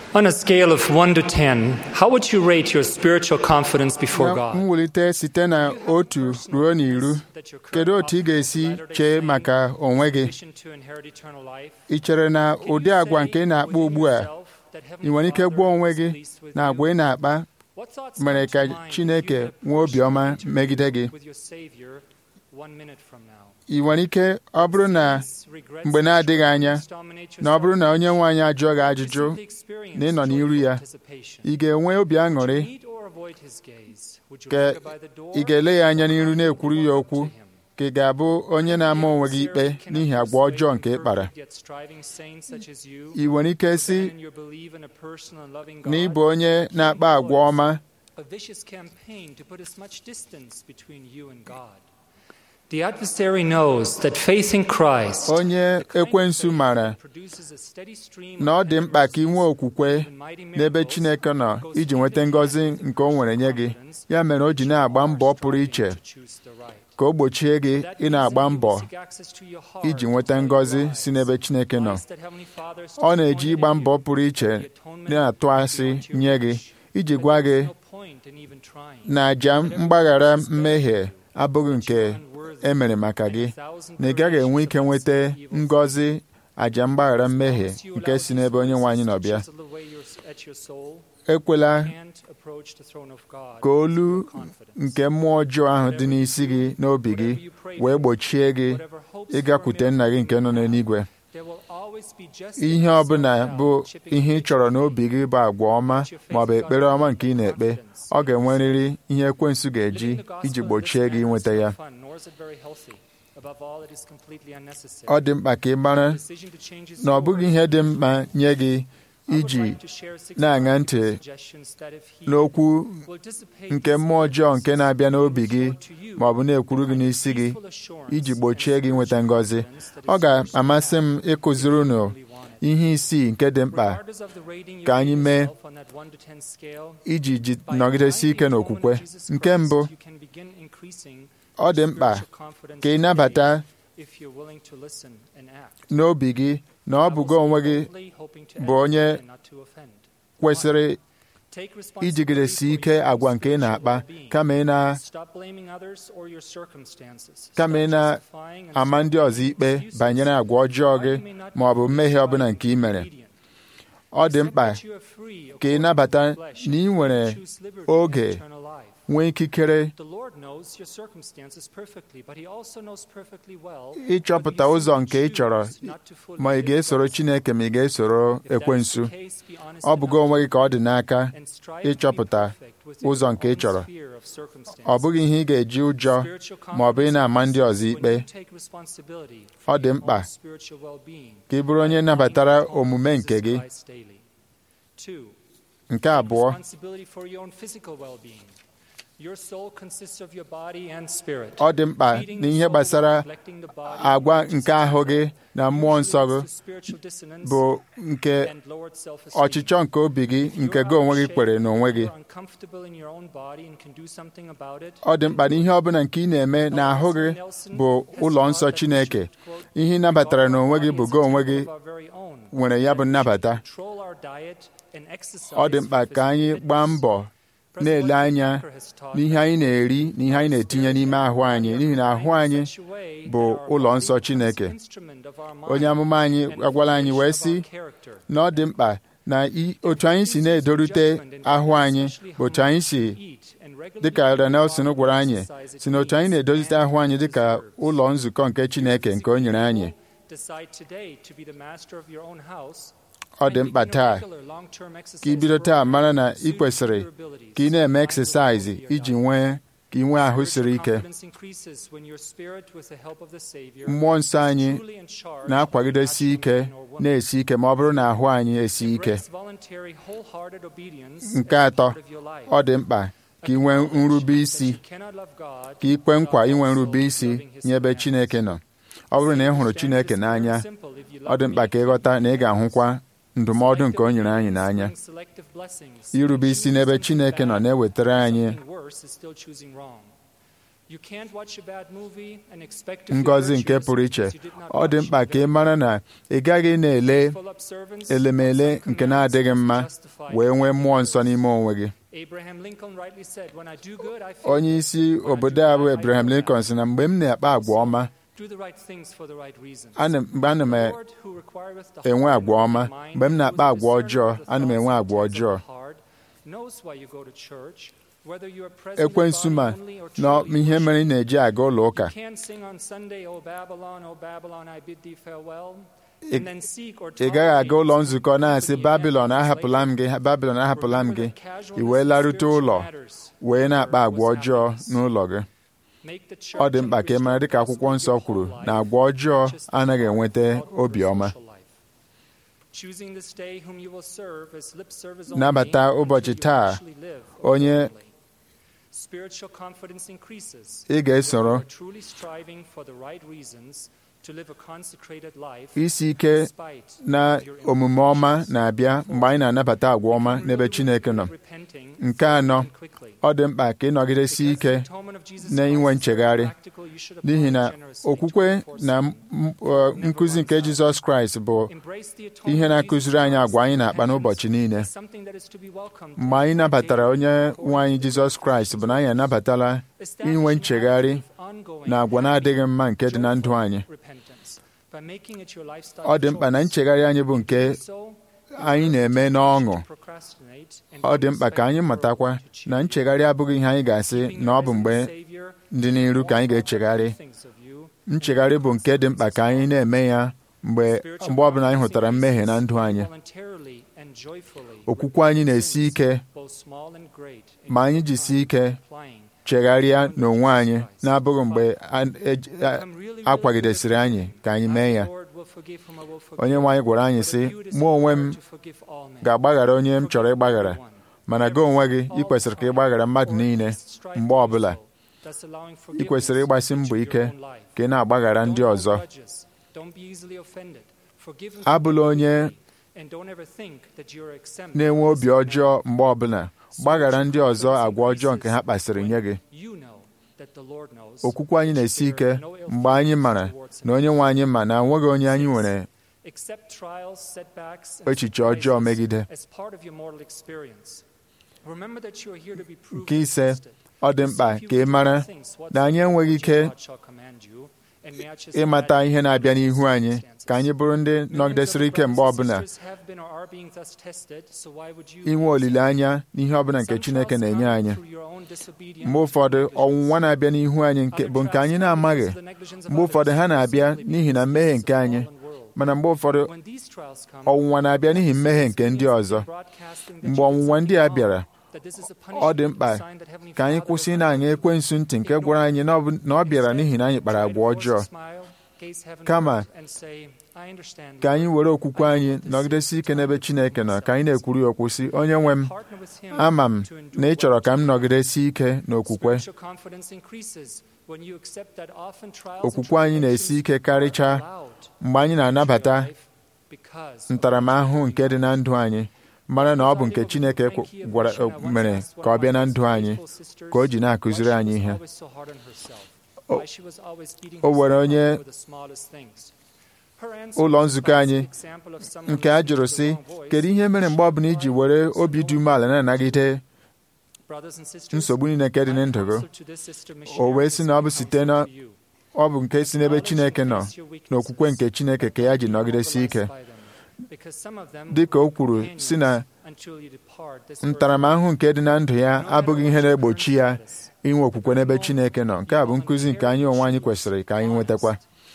On a scale of 1 to 10, how would you rate your spiritual confidence before na God? mwulite site na otu ruo n'iru kedu otu ị ga-esi chee maka onwe gị ị chere na ụdị agwa nke ị na-akpa ugbu a ị nwere ike gwa onwe gị na agwa ị na-akpa mere ka Chineke nwee obiọma megide gị ị nwere ike ọ bụrụ na mgbe na-adịghị anya na ọ bụrụ na onye nwe anyị ajụọ gị ajụjụ na ị nọ n'iru ya ị ga-enwe obi aṅụrị ka ị ga-ele ya anya n'iru na-ekwuru ya okwu ka ị ga-abụ onye na-ama onwe gị ikpe n'ihi agwa ọjọọ nke ị kpara ị nwere ike si na ị bụ onye na-akpa agwa ọma a vicious campaign to put as much distance between you and God. The adversary knows that faith in Christ onye ekwensu mara produces a steady stream na ọ dị mkpa ka ị nwee okwukwe n'ebe Chineke nọ iji nweta ngọzi nke o nwere nye gị ya mere o ji na-agba mbọ pụrụ iche to choose the right. ka o gbochie gị That ị means na-agba that mbọ you seek access to your heart iji nweta to ngọzi life. si n'ebe Chineke nọ Christ, that Heavenly Father, is ọ na-eji disappointed ịgba in mbọ you. pụrụ iche The atonement na-atụ is asị beyond your nye gị reach. iji But gwa there gị is no point in even trying. na àjà mgbaghara mmehie abụghị nke e mere maka gị na ị gaghị enwe ike nweta ngọzi àjà mgbaghara mmehie nke si n'ebe onye nwe anyị nọ bịa ekwela ka olu nke mmụọ ọjọọ ahụ dị n'isi gị n'obi gị wee gbochie gị ịgakwute nna gị nke nọ n'eluigwe ihe ọ bụla bụ ihe ị chọrọ n'obi gị bụ agwa ọma ma ọ bụ ekpere ọma nke ị na-ekpe ọ ga-enwerịrị ihe ekwensu ga-eji iji gbochie gị inweta ya ọ dị mkpa ka ị mara na ọ bụghị ihe dị mkpa nye gị iji na-aṅa ntị n'okwu nke mmụọ ọjọọ nke na-abịa n'obi gị ma ọ bụ na-ekwuru gị n'isi gị iji gbochie gị nweta ngọzi ọ ga-amasị m ịkụziri unu ihe isii nke dị mkpa ka anyị mee iji ji- nọgidesi ike n'okwukwe nke mbụ ọ dị mkpa ka ị nabata n'obi gị na ọ bụ gị onwe gị bụ onye kwesịrị ijigidesi ike agwa nke ị na-akpa kama ị na kama ị na-ama ndị ọzọ ikpe banyere agwa ọjọọ gị ma ọ bụ mmehie ọbụla nke ị mere ọ dị mkpa ka ị nabata na ị nwere oge nwee ikikere ịchọpụta ụzọ nke ị chọrọ ma ị ga-esoro Chineke ma ị ga-esoro ekwensu ọ bụgo onwe gị ka ọ dị n'aka ịchọpụta ụzọ nke ị chọrọ ọ bụghị ihe ị ga-eji ụjọ ma ọ bụ ị na-ama ndị ọzọ ikpe ọ dị mkpa ka ị bụrụ onye nabatara omume nke gị nke abụọ ọ dị mkpa n'ihe gbasara agwa nke ahụ gị na mmụọ nsọ gị bụ nke ọchịchọ nke obi gị nke gị onwe gị kwere n'onwe gị ọ dị mkpa na ihe ọbụla nke ị na-eme n'ahụ gị bụ ụlọ nsọ Chineke ihe ị nabatara n'onwe gị bụ gị onwe gị nwere ya bụ nnabata ọ dị mkpa ka anyị gbaa mbọ na-ele anya n'ihe anyị na-eri na ihe anyị na-etinye n'ime ahụ anyị n'ihi na ahụ anyị bụ ụlọ nsọ Chineke onye amụma anyị agwala anyị wee sị na ọ dị mkpa na otu anyị si na-edorute ahụ anyị bụ otu anyị si dịka Elder Nelson gwara anyị si na otu anyị na-edozite ahụ anyị dịka ụlọ nzukọ nke Chineke nke o nyere anyị ọ dị mkpa taa ka ị bido taa mara na ị kwesịrị ka ị na-eme eksesaizi iji nwee ka ị nwee ahụ siri ike mmụọ nsọ anyị na-akwagidesi ike na-esi ike ma ọ bụrụ na ahụ anyị esi ike nke atọ ọ dị mkpa ka ị nwee nrube isi ka ị kwe nkwa inwe nrube isi nye ebe Chineke nọ ọ bụrụ na ị hụrụ Chineke n'anya ọ dị mkpa ka ị ghọta na ị ga-ahụkwa ndụmọdụ nke o nyere anyị n'anya irube isi n'ebe Chineke nọ na-ewetara anyị ngọzi nke pụrụ iche ọ dị mkpa ka ị mara na ị gaghị na-ele elemele nke na-adịghị mma wee nwee mmụọ nsọ n'ime onwe gị onye isi obodo a bụ Abraham Lincoln sị na mgbe m na-akpa agwa ọma mgbe ana m enwe agwa ọma mgbe m na-akpa agwa ọjọọ ana m enwe agwa ọjọọ ekwensu ma na ihe mere ị na-eji aga ụlọ ụka ị gaghị aga ụlọ nzukọ na-asị babilon ahapụla m gị babilon ahapụla m gị ị wee larute ụlọ wee na-akpa agwa ọjọọ n'ụlọ gị ọ dị mkpa ka ị mara dịka akwụkwọ nsọ kwuru na agwa ọjọọ anaghị enweta obiọma nabata ụbọchị taa onye ị ga-esoro isi ike na omume ọma na-abịa mgbe anyị na-anabata agwa ọma n'ebe Chineke nọ nke anọ ọ dị mkpa ka ịnọgidesi ike na inwe nchegharị n'ihi na okwukwe na nkụzi nke Jizọs Kraịst bụ ihe na-akụziri anyị agwa anyị na-akpa n'ụbọchị niile mgbe anyị nabatara onye nwe anyị Jizọs Kraịst bụ na anyị anabatala inwe nchegharị na agwa na-adịghị mma nke dị na ndụ anyị ọ dị mkpa na nchegharị anyị bụ nke anyị na-eme n'ọṅụ ọ dị mkpa ka anyị matakwa na nchegharị abụghị ihe anyị ga-asị na ọ bụ mgbe dị n'iru ka anyị ga-echegharị nchegharị bụ nke dị mkpa ka anyị na-eme ya mgbe mgbe ọbụla anyị hụtara mmehie na ndụ anyị okwukwe anyị na-esi ike ma anyị jisi ike chegharịa n'onwe anyị na-abụghị mgbe a kwagidesịrị anyị ka anyị mee ya onye nwe anyị gwara anyị sị mụ onwe m ga-agbaghara onye m chọrọ ịgbaghara mana gị onwe gị ị kwesịrị ka ịgbaghara mmadụ niile mgbe ọbụla ị kwesịrị ịgbasi mbọ ike ka ị na-agbaghara ndị ọzọ abụla onye na-enwe obi ọjọọ mgbe ọbụla gbaghara ndị ọzọ agwa ọjọọ nke ha kpasịrị nye gị okwukwe anyị na-esi ike mgbe anyị mara na onye nwe anyị ma na enweghị onye anyị nwere echiche ọjọọ megide nke ise ọ dị mkpa ka ị mara na anyị enweghị ike ịmata ihe na-abịa n'ihu anyị ka anyị bụrụ ndị nọgidesịrị ike mgbe ọbụla inwe olileanya n'ihe ọbụla nke Chineke na-enye anyị mgbe ụfọdụ ọnwụnwa na-abịa n'ihu anyị bụ nke anyị na-amaghị mgbe ụfọdụ ha na-abịa n'ihi na mmehie nke anyị mana mgbe ụfọdụ ọnwụnwa na-abịa n'ihi mmehie nke ndị ọzọ mgbe ọnwụnwa ndị a bịara ọ dị mkpa ka anyị kwụsị na-aṅa ekwensu ntị nke gwara anyị na ọ bịara n'ihi na anyị kpara agwa ọjọọ kama ka anyị were okwukwe anyị nọgidesi ike n'ebe Chineke nọ ka anyị na-ekwuru ya okwu sị onye nwe m ama m na ị chọrọ ka m nọgidesi ike n'okwukwe okwukwe anyị na-esi ike karịchaa mgbe anyị na-anabata ntaramahụhụ nke dị na ndụ anyị mara na ọ bụ nke Chineke gwara mere ka ọ bịa na ndụ anyị ka o ji na-akụziri anyị ihe o nwere onye ụlọ nzukọ anyị nke a jụrụ sị kedu ihe mere mgbe ọbụla iji were obi dị umeala na-anagide nsogbu niile nke dị na ndụ gị o wee sị na ọ bụ site na ọ bụ nke si n'ebe Chineke nọ n'okwukwe nke Chineke ka ya ji nọgidesi ike dị ka o kwuru si na ntaramahụhụ nke dị na ndụ ya abụghị ihe na-egbochi ya inwe okwukwe n'ebe Chineke nọ nke a bụ nkụzi nke anyị onwe anyị kwesịrị ka anyị nwetakwa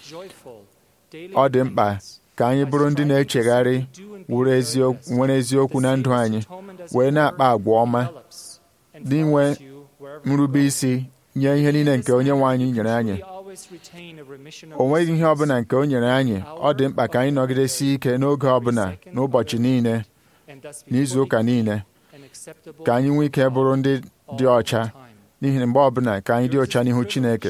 ọ dị mkpa ka anyị bụrụ ndị na-echegharị nwere eziokwu na ndụ anyị wee na-akpa agwa ọma n'inwe nrube isi nye ihe niile nke onye nwe anyị nyere anyị o nweghị ihe ọbụla nke o nyere anyị ọ dị mkpa ka anyị nọgidesi ike n'oge ọbụla n'ụbọchị niile n'izu ụka niile ka anyị nwee ike bụrụ ndị dị ọcha n'ihi na mgbe ọbụla ka anyị dị ọcha n'ihu Chineke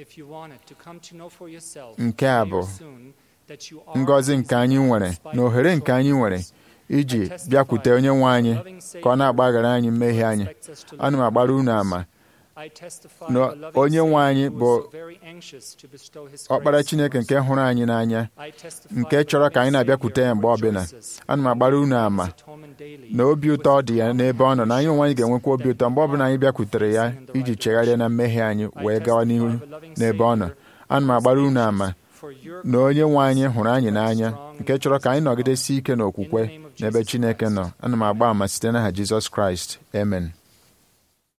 nke a bụ ngọzi nke anyị nwere na ohere nke anyị nwere iji bịakwute onye nwe anyị ka ọ na-agbaghara anyị mmehie anyị ana m agbara unu ama na onye nwe anyị bụ ọkpara Chineke nke hụrụ anyị n'anya nke chọrọ ka anyị na-abịakwute ya mgbe ọbụla ana m agbara unu ama na obi ụtọ dị ya n'ebe ọ nọ na anyị onwe anyị ga-enwekwa obi ụtọ mgbe ọbụla anyị bịakwutere ya iji chegharịa na mmehie anyị wee gawa n'ihu n'ebe ọ nọ ana m agbara unu ama na onye nwe anyị hụrụ anyị n'anya nke chọrọ ka anyị nọgidesi ike n'okwukwe n'ebe Chineke nọ ana m agba ama site n'aha Jizọs Kraịst amen